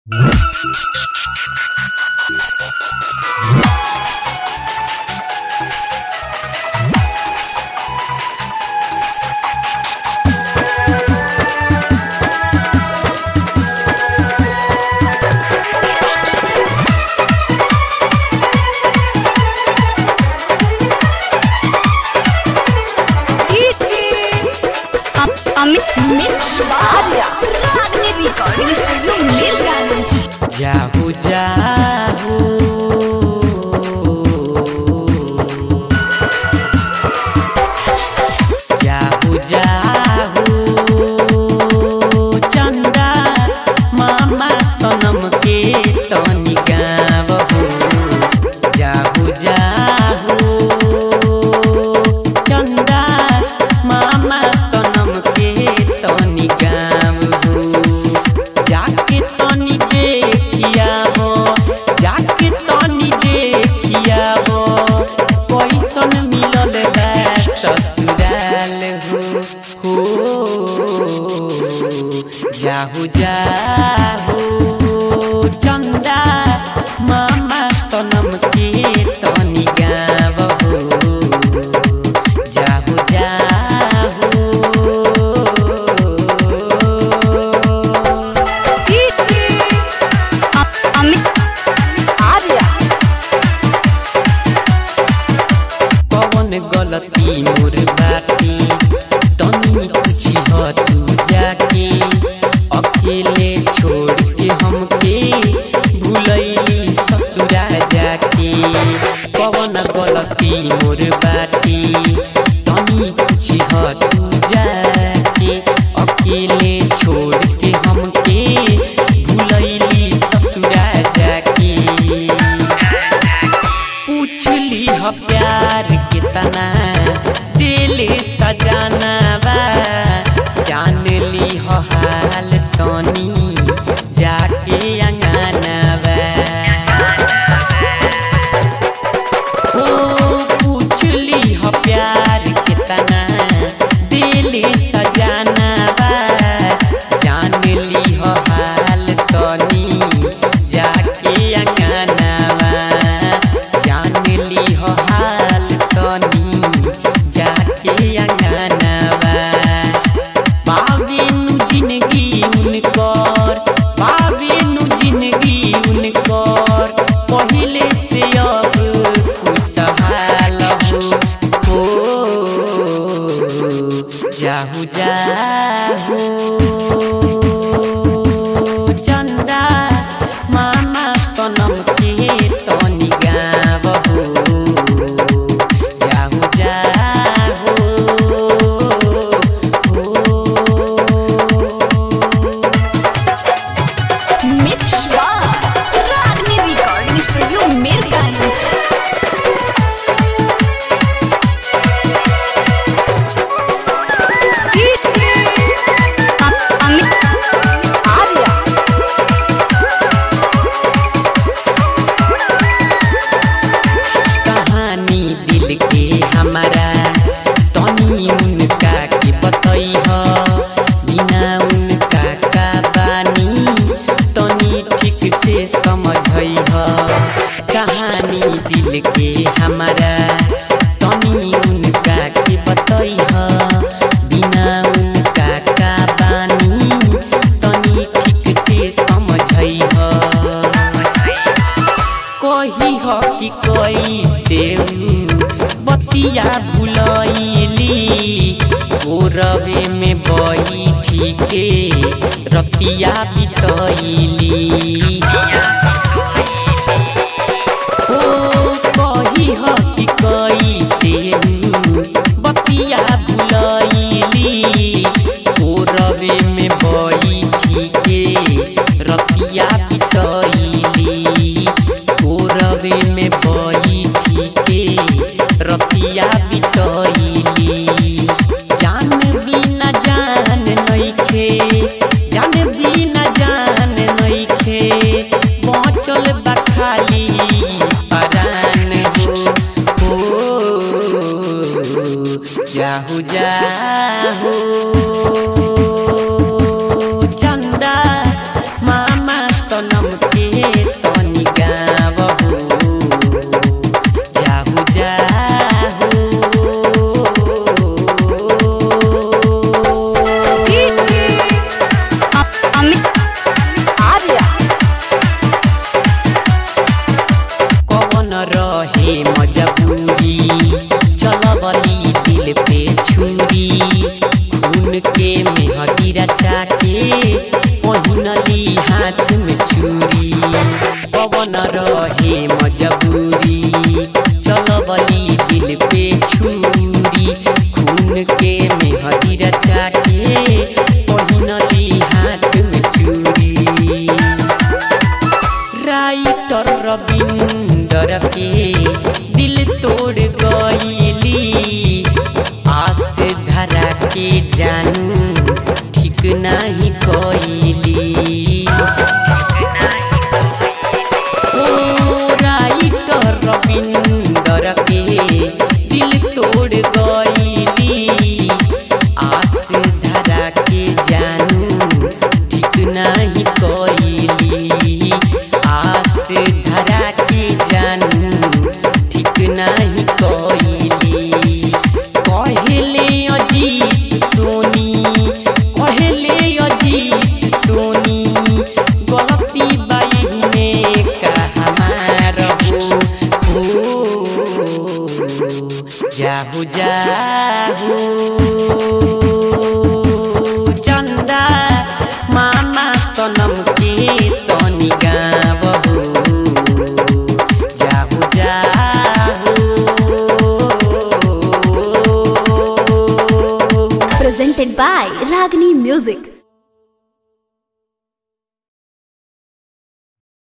Amit mix Ragini recording studio Mirganj जाहू जाहू जाहू जाहू चंदा मामा सनम के तनी गावहू जाहू जाहू चंदा मामा सनम के तनी गावहू जाके तनी देखियाबो जाके तनी देखियाबो कैसन मिलल बा ससुराल हो हो जाहू जाहू चंदा मामा सनम के तनी गावहू जाहू जाहू अमित कौन गलती मोर बाती तनी पूछी ह तू जाके अकेले छोड़ के हमके भूलैली ससुरा जाके कौन गलती मोर बाती तनी पूछी ह तू जाके अकेले छोड़ के हमके भूलैली ससुरा जाके पूछली ह प्यार कितना दिल सजाना बा जान ली ह हाल तनी जाके अंगना बा ओ पूछली ह प्यार कितना दिल सजाना बा जान ली ह हाल तनी जाके अंगना बा जान ली हो हाल तनी जाके अंगना बा बाबेनु जिंदगी उनकर बाबेनु जिंदगी उनकर पहिले से अब खुशहाल हो जाहू जाहू चंदा मामा सनम के तनी गावहू जाहू जाहू mix Ragini recording studio Mirganj Amit कहानी दिल के हमारा तनी उनका के बतई ह बिना उनका का बानी तनी ठीक से समझई ह कहानी दिल के हमारा तनी उनका के बतई ह बिना उनका का बानी तनी ठीक से समझई ह कही ह कि कैसे उ बतिया भुलैली गोरवे में बैठी के रतिया बितैली ओ कही ह कि कैसे उ बतिया भुलैली गोरवे में बैठी के रतिया बितैली गोरवे में बैठी के रतिया बितैली जान बिना जान नइखे जान बिना जान नइखे बचल बा खाली परान हो हो जाहू रहे मजबूरी चलबली दिल पे छुरी खून के मेहदी रचा के पहिनली हाथ में चूड़ी राइटर रविंदर के दिल तोड़ गईली आस धरा के जानू ठीक नहीं कईली ओ राइटर रविंदर के दिल तोड़ गईली आस धरा के जानू ठीक नहीं